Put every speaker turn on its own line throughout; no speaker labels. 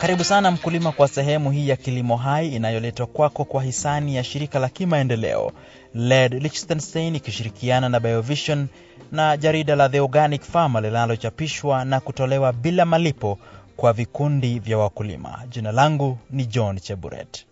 Karibu sana mkulima kwa sehemu hii ya Kilimo Hai inayoletwa kwako kwa hisani ya shirika la kimaendeleo LED Liechtenstein ikishirikiana na Biovision na jarida la The Organic Farmer linalochapishwa na kutolewa bila malipo kwa vikundi vya wakulima. Jina langu ni John Cheburet.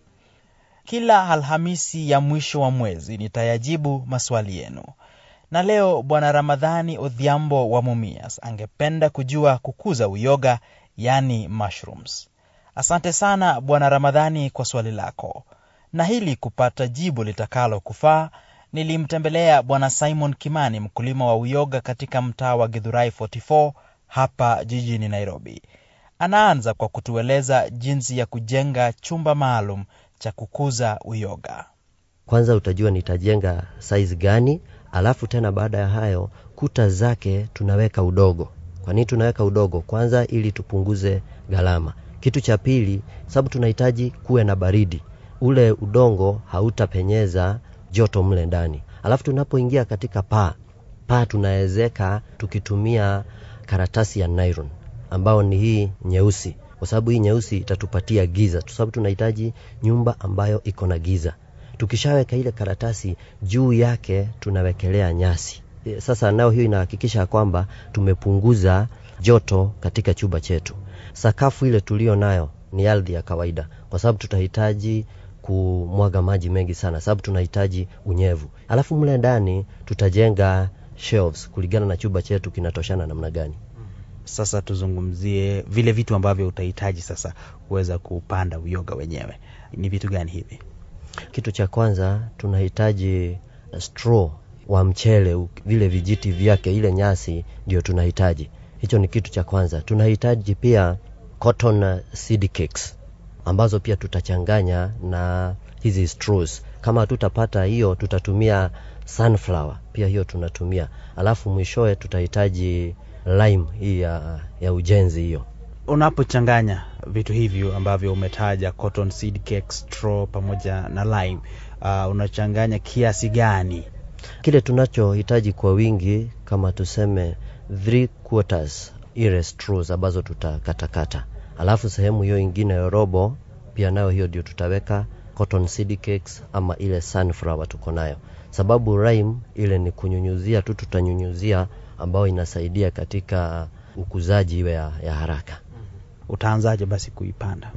Kila Alhamisi ya mwisho wa mwezi nitayajibu maswali yenu, na leo Bwana Ramadhani Odhiambo wa Mumias angependa kujua kukuza uyoga, yani mushrooms. Asante sana Bwana Ramadhani kwa swali lako, na hili kupata jibu litakalo kufaa, nilimtembelea Bwana Simon Kimani, mkulima wa uyoga katika mtaa wa Githurai 44 hapa jijini Nairobi. Anaanza kwa kutueleza jinsi ya kujenga chumba maalum cha kukuza uyoga.
Kwanza utajua nitajenga size gani, alafu tena baada ya hayo kuta zake tunaweka udogo. Kwa nini tunaweka udogo? Kwanza ili tupunguze gharama. Kitu cha pili, sababu tunahitaji kuwe na baridi, ule udongo hautapenyeza joto mle ndani. Alafu tunapoingia katika paa, paa tunaezeka tukitumia karatasi ya nylon ambao ni hii nyeusi, kwa sababu hii nyeusi itatupatia giza, kwa sababu tunahitaji nyumba ambayo iko na giza. Tukishaweka ile karatasi juu yake tunawekelea nyasi. Sasa nao hiyo inahakikisha kwamba tumepunguza joto katika chumba chetu. Sakafu ile tulio nayo ni ardhi ya kawaida, kwa sababu tutahitaji kumwaga maji mengi sana, sababu tunahitaji unyevu. Alafu mle ndani tutajenga shelves kulingana na chumba chetu kinatoshana namna gani.
Sasa tuzungumzie vile vitu ambavyo utahitaji sasa kuweza kupanda uyoga wenyewe. Ni vitu gani hivi?
Kitu cha kwanza tunahitaji straw wa mchele, vile vijiti vyake, ile nyasi ndio tunahitaji. Hicho ni kitu cha kwanza. Tunahitaji pia cotton seed cakes ambazo pia tutachanganya na hizi straws. Kama hatutapata hiyo, tutatumia sunflower, pia hiyo tunatumia. Alafu mwishowe tutahitaji lime hii ya, ya ujenzi hiyo.
Unapochanganya vitu hivyo ambavyo umetaja cotton seed cake, straw pamoja na lime, uh, unachanganya kiasi gani?
Kile tunachohitaji kwa wingi kama tuseme three quarters ile straws ambazo tutakatakata, alafu sehemu hiyo ingine ya robo pia nayo hiyo ndio tutaweka cotton seed cakes ama ile sunflower tuko nayo, sababu lime ile ni kunyunyuzia tu, tutanyunyuzia ambayo inasaidia katika ukuzaji iwe ya, ya haraka.
Utaanzaje basi kuipanda?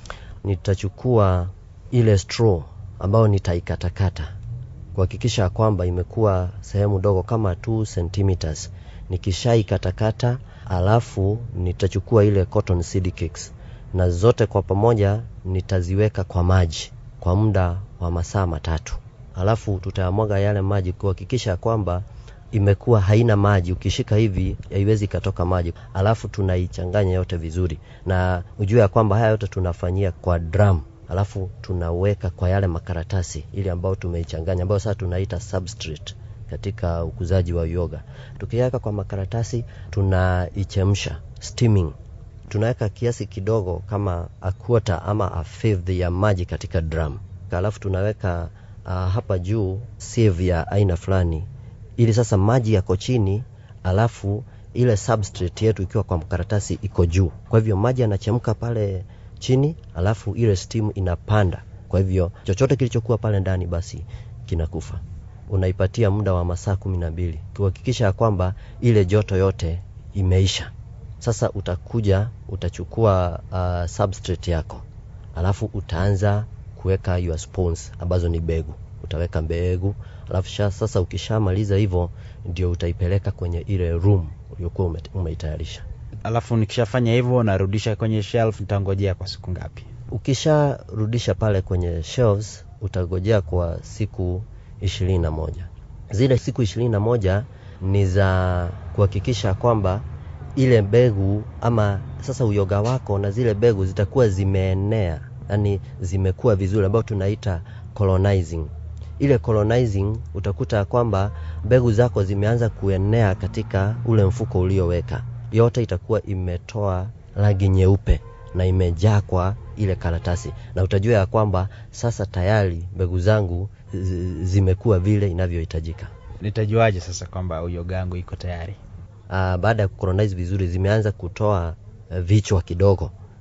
Nitachukua ile straw ambayo nitaikatakata kuhakikisha kwamba imekuwa sehemu dogo kama 2 centimeters. Nikishaikatakata, alafu nitachukua ile cotton seed cakes na zote kwa pamoja nitaziweka kwa maji kwa muda wa masaa matatu, alafu tutayamwaga yale maji kuhakikisha kwamba imekuwa haina maji. Ukishika hivi haiwezi ikatoka maji, alafu tunaichanganya yote vizuri, na ujue ya kwamba haya yote tunafanyia kwa drum, alafu tunaweka kwa yale makaratasi ili ambayo tumeichanganya, ambayo sasa tunaita substrate katika ukuzaji wa uyoga. Tukiweka kwa makaratasi, tunaichemsha steaming, tunaweka kiasi kidogo kama a quarter ama a fifth ya maji katika drum, alafu tunaweka uh, hapa juu sieve ya aina fulani ili sasa maji yako chini, alafu ile substrate yetu ikiwa kwa mkaratasi iko juu. Kwa hivyo maji yanachemka pale chini, alafu ile steam inapanda. Kwa hivyo chochote kilichokuwa pale ndani basi kinakufa. Unaipatia muda wa masaa kumi na mbili kuhakikisha ya kwamba ile joto yote imeisha. Sasa utakuja utachukua uh, substrate yako, alafu utaanza kuweka your spawns ambazo ni mbegu. Utaweka mbegu alafu sasa ukishamaliza hivyo ndio utaipeleka kwenye ile room uliokuwa umeitayarisha.
Alafu nikishafanya hivyo narudisha kwenye shelf, nitangojea kwa siku ngapi?
Ukisharudisha pale kwenye shelves utagojea kwa siku ishirini na moja. Zile siku ishirini na moja ni za kuhakikisha kwamba ile mbegu ama sasa uyoga wako na zile mbegu zitakuwa zimeenea, yani zimekuwa vizuri, ambayo tunaita colonizing ile colonizing utakuta kwamba mbegu zako zimeanza kuenea katika ule mfuko ulioweka, yote itakuwa imetoa rangi nyeupe na imejaa kwa ile karatasi, na utajua ya kwamba sasa tayari mbegu zangu zimekuwa vile inavyohitajika.
Nitajuaje sasa kwamba uyoga wangu iko tayari?
Aa, baada ya kucolonize vizuri, zimeanza kutoa uh, vichwa kidogo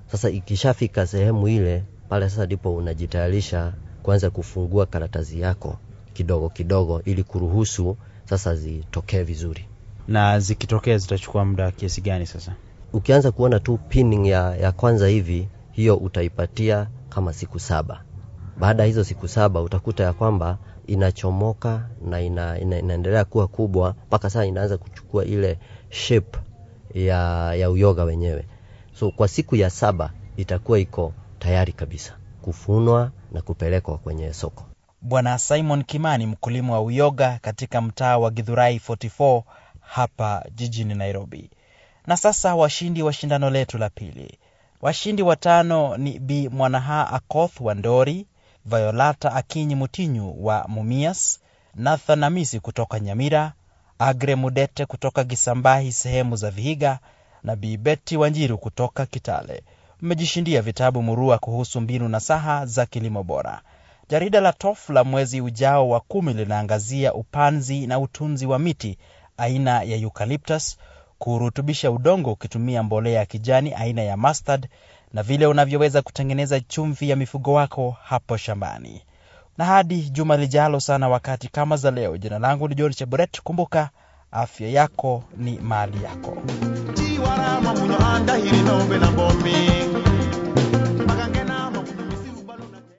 Sasa ikishafika sehemu ile pale, sasa ndipo unajitayarisha kuanza kufungua karatasi yako kidogo kidogo, ili kuruhusu sasa zitokee vizuri.
Na zikitokea zitachukua muda kiasi gani sasa?
Ukianza kuona tu pinning ya, ya kwanza hivi, hiyo utaipatia kama siku saba. Baada ya hizo siku saba utakuta ya kwamba inachomoka na ina, ina, inaendelea kuwa kubwa mpaka sasa inaanza kuchukua ile shape ya, ya uyoga wenyewe. So kwa siku ya saba itakuwa iko tayari kabisa kufunwa na kupelekwa kwenye soko.
Bwana Simon Kimani, mkulima wa uyoga katika mtaa wa Githurai 44 hapa jijini Nairobi. Na sasa washindi wa shindano letu la pili. Washindi watano ni Bi Mwanaha Akoth wa Ndori, Violata Akinyi Mutinyu wa Mumias, Nathan Amisi kutoka Nyamira, Agre Mudete kutoka Gisambahi sehemu za Vihiga na Bi Beti Wanjiru kutoka Kitale. Mmejishindia vitabu murua kuhusu mbinu na saha za kilimo bora. Jarida la TOF la mwezi ujao wa kumi linaangazia upanzi na utunzi wa miti aina ya eucalyptus, kurutubisha udongo ukitumia mbolea ya kijani aina ya mustard, na vile unavyoweza kutengeneza chumvi ya mifugo wako hapo shambani. Na hadi juma lijalo sana wakati kama za leo, jina langu ni John Cheburet. Kumbuka, afya yako ni mali yako.
tiwarama muno andahiri nombe na bomi